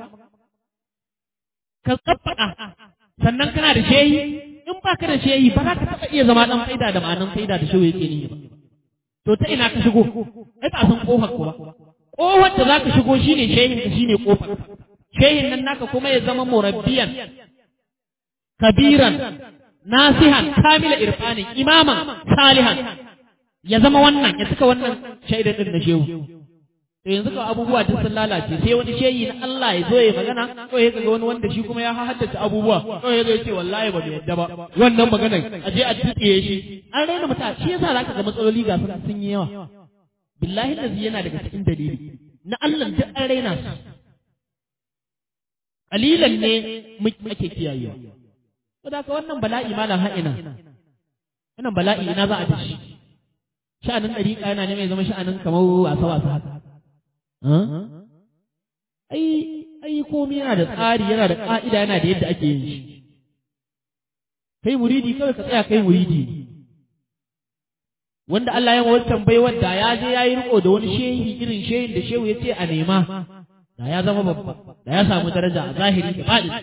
ka tsaffada sannan kana da shehi in baka da shehi ba za ka taɓa iya zama dan faida da ma'anan faida da shehu yake nihi ba to ta ina ka shigo ai ba san kofar ko ba kofar da zaka shigo shine shehin ka shine kofar shehin nan naka kuma ya zama murabbiyan kabiran nasihan kamila irfanin imaman salihan ya zama wannan ya cika wannan shaidar din na shehu to yanzu ka abubuwa duk sun lalace sai wani shehi na Allah ya zo ya magana ko ya ga wani wanda shi kuma ya haddace abubuwa ko ya zo ya ce wallahi ba mu yadda ba wannan maganar a je a tsitsiye shi an raina mutane shi yasa zaka ga matsaloli ga sun yi yawa billahi lazi yana daga cikin dalili na Allah duk an raina su kalilan ne ake kiyayewa saboda ka wannan bala'i malam ha'ina wannan bala'i ina za a tashi sha'anin ɗariƙa yana neman ya zama sha'anin kamar wasa wasa haka ai ai komai yana da tsari yana da ƙa'ida yana da yadda ake yin shi kai muridi kawai ka tsaya kai muridi wanda Allah ya wancan bai wanda ya je ya yi riko da wani shehi irin shehin da shehu ya ce a nema da ya zama babba da ya samu daraja a zahiri da faɗi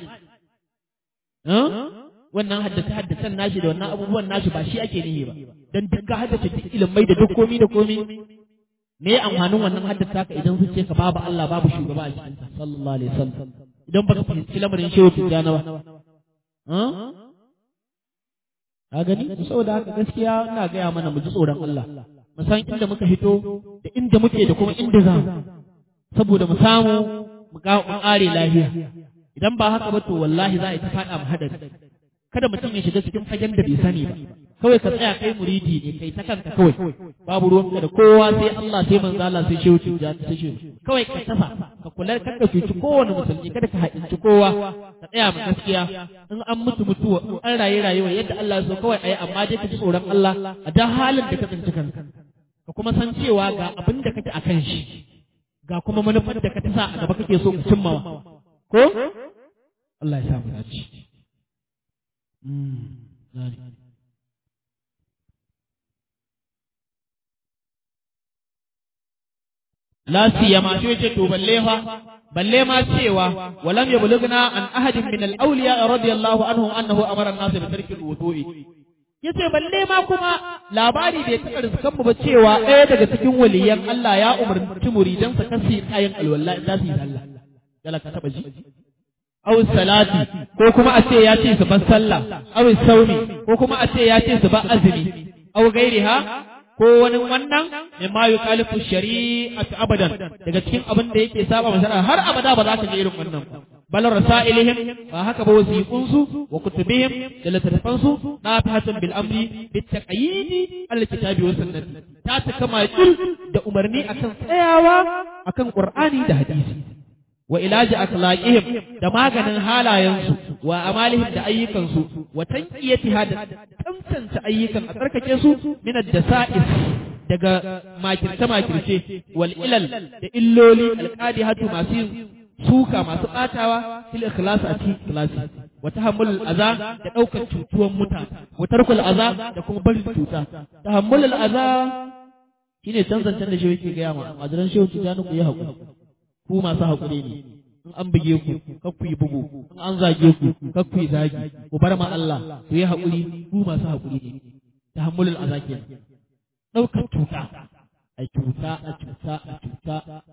wannan haddace haddacen nashi da wannan abubuwan nashi ba shi ake nihi ba dan duka haddace duk ilimai da duk komi da komi me amfanin wannan haddata ka idan zuciya ka babu Allah babu shugaba a cikin sallallahu alaihi wasallam idan baka fahimci lamarin shehu tijjana ba ka gani saboda haka gaskiya ina gaya mana mu ji tsoron Allah mu san inda muka fito da inda muke da kuma inda za mu saboda mu samu mu ƙare lafiya idan ba haka ba to wallahi za a yi ta faɗa mu hadari kada mutum ya shiga cikin fagen da bai sani ba kawai ka tsaya kai muridi ne kai ta kanka kawai babu ruwanka da kowa sai Allah sai manzo Allah sai shehu ja sai shehu kawai ka tafa ka kula ka ka cuci kowane musulmi kada ka haɗinci kowa ka tsaya mu gaskiya in an mutu mutuwa in an raye rayuwa yadda Allah ya so kawai ayi amma dai ka ji tsoron Allah a da halin da ka tsinci kanka ka kuma san cewa ga abin da kake akan shi ga kuma manufar da ka sa a gaba kake so ka cimmawa ko Allah ya sa mu dace La siyama shi yace to balle fa balle ma cewa walam yablughna an ahadin min al-awliya radiyallahu anhum annahu amara an-nas bi tarki al-wudu'i yace balle ma kuma labari da ya taka rizkan mu ba cewa ɗaya daga cikin waliyan Allah ya umarci muridan sa kasi ayin alwala in za su yi sallah dala ka taba ji aw salati ko kuma a ce ya ce su bar sallah aw saumi ko kuma a ce ya ce su bar azumi aw gairiha ko wani wannan mimma yukhalifu shari'atu abadan daga cikin abin da yake saba masa har abada ba za ka ji irin wannan bal rasailihim ba haka ba wasiqun su wa kutubihim da littattafan su nafihatun bil amri bit taqyidi al kitabi wa sunnati ta ta kama da umarni akan tsayawa akan qur'ani da hadisi wa ilaji akhlaqihim da maganin halayensu wa amalihim da ayyukansu wa tanqiyatiha da tantance ayyukan a tsarkake su min ad-dasa'is daga makirce makirce wal ilal da illoli alqadihatu masu yin suka masu batawa fil ikhlas a cikin ikhlasi wa tahammulul aza da daukar cutuwan mutane wa tarkul aza da kuma barin cuta tahammulul aza shine tanzancen da shi yake ga yamma majalan shehu tijani ku yi hakuri ku masu haƙuri ne in an buge ku kar ku yi bugu in an zage ku kar ku yi zagi ku bar ma Allah ku yi haƙuri ku masu haƙuri ne tahammulul azaki ɗaukar cuta a cuta a cuta a cuta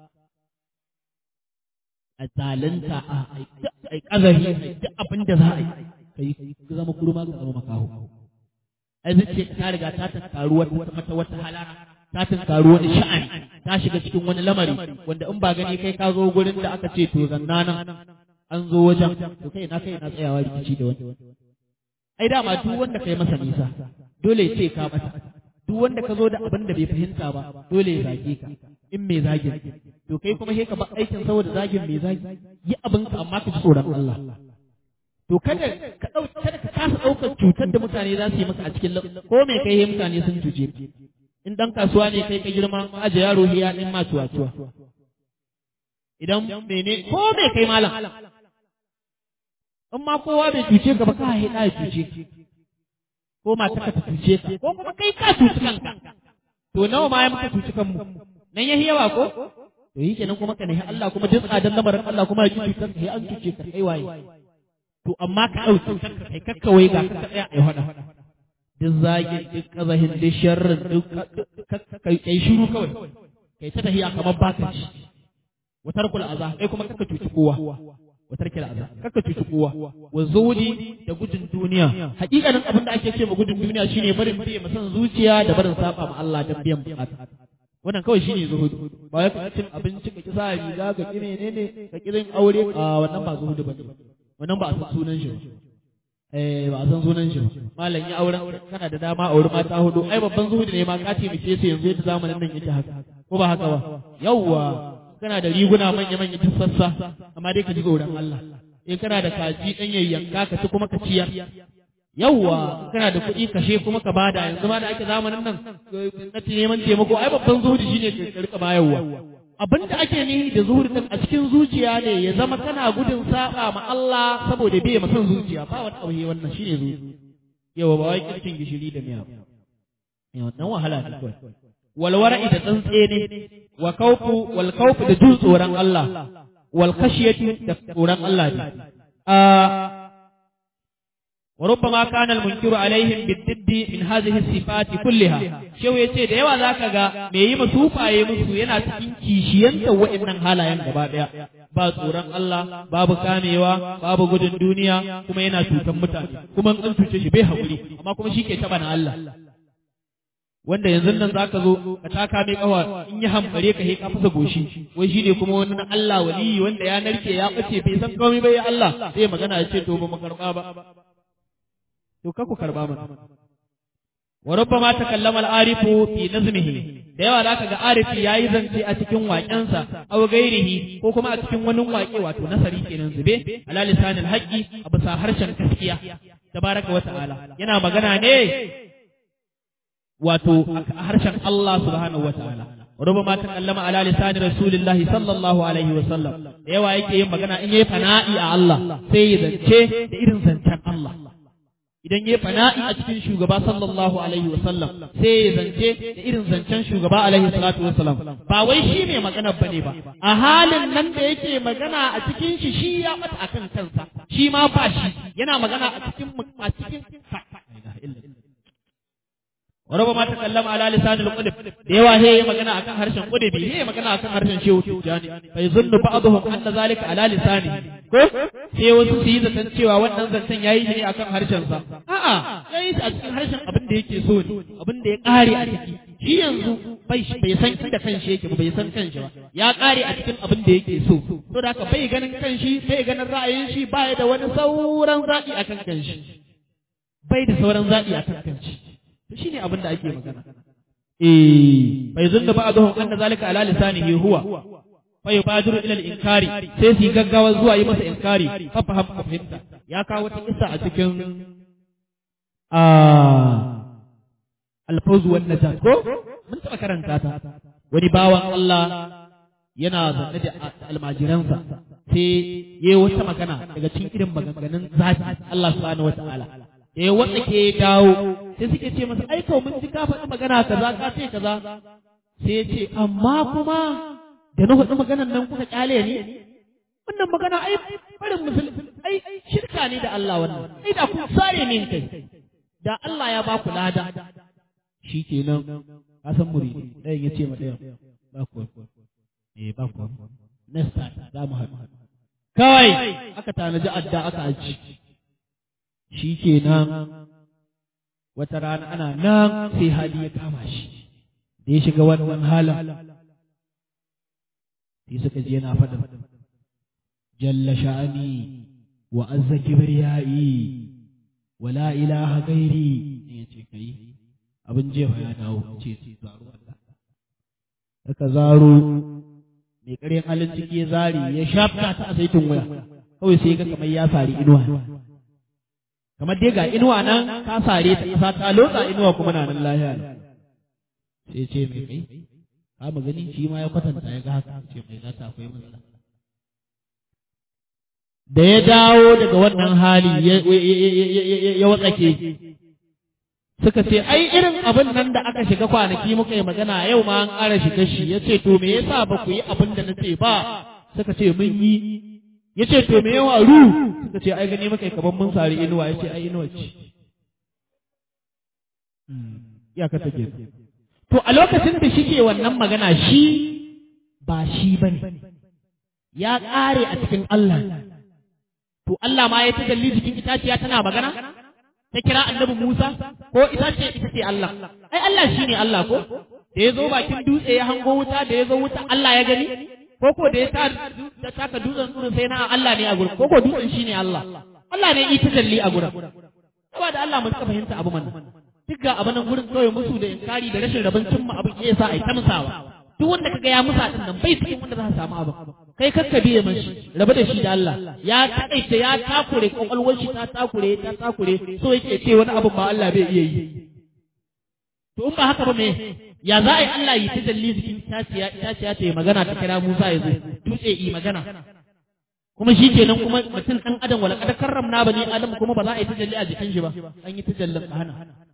a zalunta a ai ƙazari duk abin da za a yi kai ka zama kurma ka zama makaho ai zuciya ta riga ta tattaru wata wata halara ta tunkaru wani sha'ani ta shiga cikin wani lamari wanda in ba gani kai ka zo gurin da aka ce to zanna nan an zo wajen to kai na kai na tsayawa rikici da wani ai dama duk wanda kai masa nisa dole ya ce ka masa duk wanda ka zo da abin da bai fahimta ba dole ya zage ka in mai zagin to kai kuma sai ka ba aikin saboda zagin mai zagi yi abin ka amma ka ji tsoron Allah to kada ka dau kada ka kasa daukar cutar da mutane za su yi maka a cikin ko me kai mutane sun cuce in dan kasuwa ne kai ka girma aje yaro hiya din ma tuwa tuwa idan mene ko me kai malam in ma kowa bai cuce ka ba ka haɗa ya cuce ko mata ka cuce ka ko kuma kai ka cuci kanka to nawa ma ya muka cuci kanmu nan yahi yawa ko to yi kenan kuma ka nahi Allah kuma duk tsadan lamarin Allah kuma ya ji cutar ka an cuce ka kai waye to amma ka ɗauki kanka kai kakka wai ga ka tsaya ai hada duk zagin duk kazahin duk sharrin duk kai shiru kawai kai ta tahiya kamar baka ci watar kula aza kai kuma kaka cuci kowa watar kila aza kaka cuci kowa wa zuwudi da gudun duniya hakikanin abin da ake ce ma gudun duniya shine barin biye masan zuciya da barin saba ma Allah dan biyan bukata wannan kawai shine zuhudu ba ya cin abinci ka kisa riga ka kire ne ne ka kirin aure a wannan ba zuhudu bane wannan ba a san sunan shi ba eh ba a san sunan shi ba malam ya auren kana da dama aure mata hudu ai babban zuhudu ne ma ka ce muke su yanzu yadda zamanin nan yake haka ko ba haka ba yawwa kana da riguna manya manya duk sassa amma dai ka ji tsoron Allah in kana da kaji dan yayyanka ka ci kuma ka ciyar yawwa kana da kuɗi kashe kuma ka bada yanzu ma da ake zamanin nan na neman taimako ai babban zuhudi shine ka rika bayarwa abin da ake nihi da zuhudi din a cikin zuciya ne ya zama kana gudun saba ma Allah saboda bai masan zuciya ba wani abu wannan shine zuhudi yawa ba wai kirkin gishiri da miya yawa dan wahala ne kawai walwara'i da tsantse ne wa kaufu wal kaufu da jin tsoron Allah wal khashiyati da tsoron Allah ne وربما كان المنكر عليهم بالضد من هذه الصفات كلها شو yace da yawa zaka ga me yi musu faye musu yana cikin kishiyanta wa'annan halayen gaba daya ba tsoron Allah babu kamewa babu gudun duniya kuma yana cutan mutane kuma in cuce shi bai haƙuri amma kuma shi ke taba na Allah wanda yanzu nan zaka zo ka taka mai kawa in yi hambare ka he ka fasa goshi wai shine kuma wani na Allah waliyi wanda ya narke ya bace bai san komai bai Allah sai magana ya ce to ba mu karba ba to ka ku karba mana wa rubbama takallama al-arifu fi nazmihi da yawa zaka ga arifi yayi zance a cikin waƙensa aw gairihi ko kuma a cikin wani waƙe wato nasari kenan zube ala lisanil haqqi a bisa harshen gaskiya tabaraka wa ta'ala yana magana ne wato a harshen Allah subhanahu wa ta'ala rubama takallama ala lisani rasulillahi sallallahu alaihi wa sallam da yawa yake yin magana in yayi fana'i a Allah sai ya zance da irin zancen Allah idan yayi fana'i a cikin shugaba sallallahu alaihi wa sallam sai ya zance da irin zancen shugaba alaihi salatu wa salam ba wai shi ne magana bane ba a halin nan da yake magana a cikin shi shi ya bata akan kansa shi ma ba shi yana magana a cikin a cikin وربما تكلم على لسان القدب ديوا هي magana akan harshen qudubi he magana akan harshen shehu tijani fa yuzunnu ba'dhum anna zalika ala lisani ko sai wasu su yi zaton cewa wannan zancen yayi shi ne akan harshen sa a'a yayi shi a cikin harshen abin da yake so ne abin da ya kare a ciki shi yanzu bai bai san inda kanshi yake ba bai san kanshi ba ya kare a cikin abin da yake so to da haka bai ganin kanshi bai ganin ra'ayin shi bai da wani sauran zaɓi akan kanshi bai da sauran zaɓi akan kanshi shi ne abin da ake magana. Eh, bai zunna ba a zuhun an da zalika ala lisanihi huwa, fa yubadiru ila al-inkari sai su gaggawa zuwa yi masa inkari fa faham ka fahimta. Ya kawo wata kissa a cikin a alfawzu wan najat ko mun taɓa karanta ta. Wani bawan Allah yana zanne da almajiransa sai yayi wata magana daga cikin irin maganganun zaki Allah subhanahu wataala. eh wanda ke dawo sai suke ce masa ai mun ji ka faɗi magana kaza ka ce kaza sai ya ce amma kuma da na faɗi maganan nan kuka kyale ne wannan magana ai barin musulmi ai shirka ne da Allah wannan ai da kun sare min kai da Allah ya ba ku lada shi kenan ka san muridi ɗayan ya ce ma ɗayan ba ku eh ba ku next time za mu haɗu kawai aka tanaji adda aka aji shi ke nan wata rana ana nan sai hali ya kama shi da ya shiga wannan halin sai suka je yana faɗin jalla sha'ani wa azza kibriyai wa la ilaha gairi ya ce kai abin jefa ya dawo ce zaro Allah aka zaro mai ƙaryan halin ciki ya zari ya shafta ta a saitin waya kawai sai ga kamar ya sari inuwa kamar dai ga inuwa nan ka sare ta isa ta lotsa inuwa kuma na nan lahiya sai ce mai kai ka mu gani shi ma ya kwatanta ya ga haka ce mai zata akwai matsala da ya dawo daga wannan hali ya watsake suka ce ai irin abin nan da aka shiga kwanaki muka yi magana yau ma an ƙara shiga shi ya ce to me yasa ba ku yi abin da na ce ba suka ce mun yi ya ce to me yawa ru suka ce ai gani maka kaban mun sari inuwa ya ce ai inuwa ce iyaka take to a lokacin da shike wannan magana shi ba shi bane ya ƙare a cikin Allah to Allah ma ya tajalli jikin itaciya tana magana ta kira annabi Musa ko ita ce ita ce Allah ai Allah shine Allah ko da ya zo bakin dutse ya hango wuta da ya zo wuta Allah ya gani ko ko da ya ta da taka dutsen tsurin sai na Allah ne a gurin ko ko dutsen shine Allah Allah ne ita jalli a gurin saboda Allah mun ka fahimta abu man duk ga abin gurin kawai musu da inkari da rashin rabon cimma abin ya sa ai ta musawa duk wanda kaga ya musa din nan bai cikin wanda za su samu abin kai kakka biye mashi rabu da shi da Allah ya taƙaice ya takure kwakwalwar shi ta takure ta takure so yake ce wani abin ma Allah bai iya yi to in ba haka ba me ya za a yi Allah yi tajalli jikin itaciya itaciya ta yi magana ta kira Musa ya zo dutse yi magana kuma shi kenan kuma mutum ɗan adam wala kada karramna bani adam kuma ba za a yi tajalli a jikin shi ba an yi tajallin hana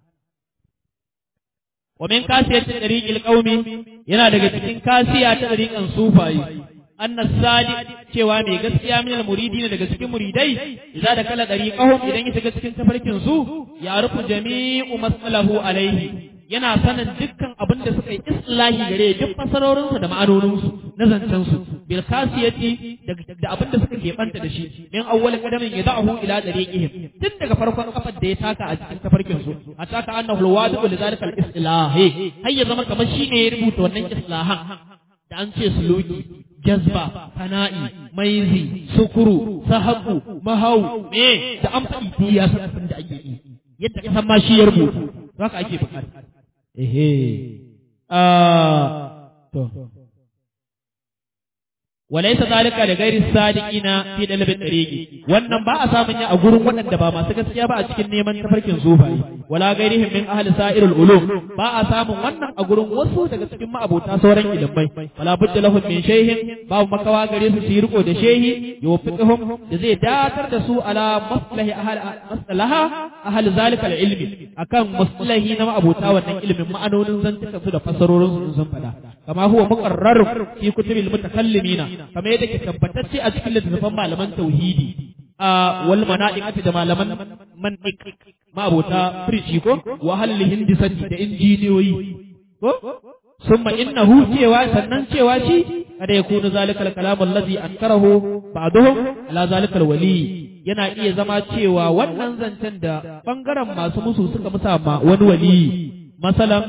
wa min kasiyatin dariqil qaumi yana daga cikin kasiya ta dariqan sufayi annas sadiq cewa mai gaskiya min al-muridina daga cikin muridai idza da kala dariqahum idan ya shiga cikin tafarkin su ya rufu jami'u masalahu alaihi yana sanin dukkan abin da suka yi islahi gare duk fasarorinsu da ma'anoninsu na zancen su bil kasiyati da abin da suka keɓanta da shi min awwal qadamin yadahu ila dariqihim tun daga farkon kafar da ya taka a cikin tafarkin su a taka annahu alwadi'u li zalika al-islahi har ya zama kamar shi ne ya rubuta wannan islahan da an ce suluki jazba fana'i maizi sukuru sahabu mahau me da an faɗi ya san abin da ake yi yadda ka san ma shi ya rubuta haka ake bukata ehe to walaysa zalika da gairi sadiqina fi dalibin tariqi wannan ba a samun ya a gurin waɗanda ba masu gaskiya ba a cikin neman tafarkin zubayi wala gairihim min ahli sa'irul ulum ba a samun wannan a gurin wasu daga cikin ma'abota sauran ilimai wala budda lahum min shayhin babu makawa gare su su yi riko da shehi yuwaffiquhum da zai datar da su ala maslahi ahli maslaha ahli zalika ilmi akan maslahi na ma'abota wannan ilimin ma'anonin zantuka su da fasarorin su sun faɗa kama huwa muqarrar fi kutubil mutakallimina kamar yadda ke tabbatacce a cikin littattafan malaman tauhidi a wal mana'iqati da malaman mantiq ma'abota firji ko wa halli hindisati da injiniyoyi ko summa innahu cewa sannan cewa shi kada ya kunu zalikal kalam allazi ankarahu ba'dhum ala zalikal wali yana iya zama cewa wannan zancen da bangaren masu musu suka musa ma wani wali masalan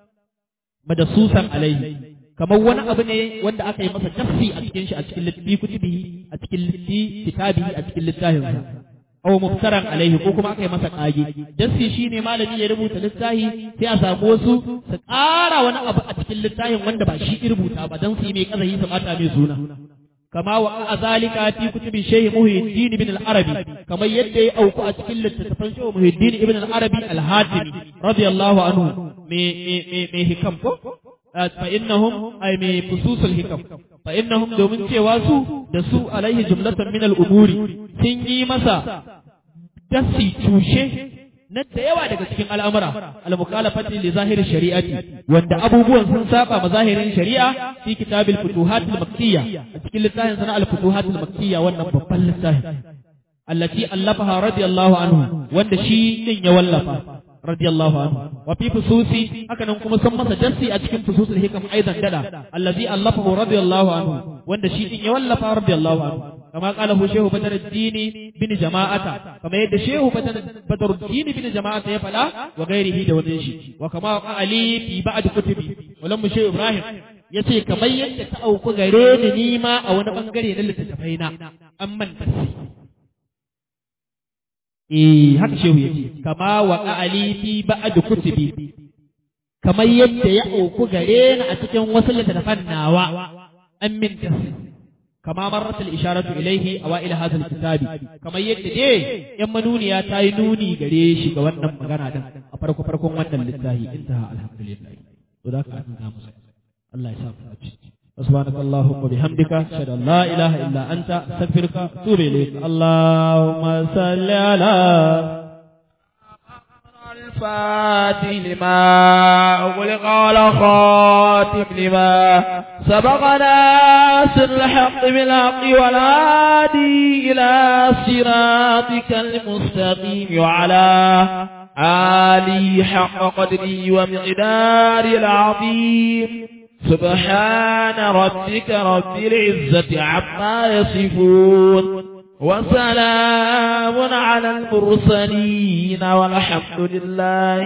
madasusan alaihi kamar wani abu ne wanda aka yi masa tafsi a cikin shi a cikin littafi kutubihi a cikin littafi kitabihi a cikin littafin sa aw muftaran alaihi ko kuma aka yi masa kage dasi shine malami ya rubuta littafi sai a samu wasu su ƙara wani abu a cikin littafin wanda ba shi ya rubuta ba dan su yi mai kazahi su bata mai suna kama wa azalika fi kutubi shaykh muhyiddin ibn al-arabi kamar yadda ya auku a cikin littattafan shaykh muhyiddin ibn al-arabi al-hatimi radiyallahu anhu me me me hikam ko فإنهم أي من فصوص الحكم فإنهم دومن cewa su da su alaihi jumlatan min al-umuri sun yi masa dasi tushe na da yawa daga cikin al'amura al-mukhalafati li zahiri shari'ati wanda abubuwan sun saba ma zahirin shari'a fi kitabil futuhat al-makkiyya a cikin littafin sana al-futuhat al-makkiyya wannan babban littafi allati allafaha radiyallahu anhu wanda shi din ya wallafa radiyallahu anhu wa fi fususi haka nan kuma sun masa jassi a cikin fususul hikam aidan dada allazi allafahu radiyallahu anhu wanda shi din ya wallafa radiyallahu anhu kama qala hu shehu badruddin bin jama'ata kama yadda shehu badruddin bin jama'ata ya fada wa gairihi da wani shi wa kama ali fi ba'd kutubi walam shehu ibrahim yace kamar yadda ta auku gare ni nima a wani bangare na littattafai na amman tasiri Eh haka shehu yake kama wa ali fi ba'd kutubi kamar yadda ya auku gare ni a cikin wasu littattafan nawa an min tafsir kama marrat al-isharatu ilayhi awail hadha al-kitab kamar yadda dai yan manuniya ta yi nuni gare shi ga wannan magana din a farko farkon wannan littafi intaha alhamdulillah to da ka nuna musu Allah ya sa mu ci سبحانك اللهم وبحمدك اشهد ان لا اله الا انت استغفرك واتوب اليك اللهم صل على الفاتح لما أغلق على خاتم لما سبق ناصر الحق بالحق والهادي إلى صراطك المستقيم وعلى آله حق قدري ومقداري العظيم سبحان ربك رب العزة عما يصفون وسلام على المرسلين والحمد لله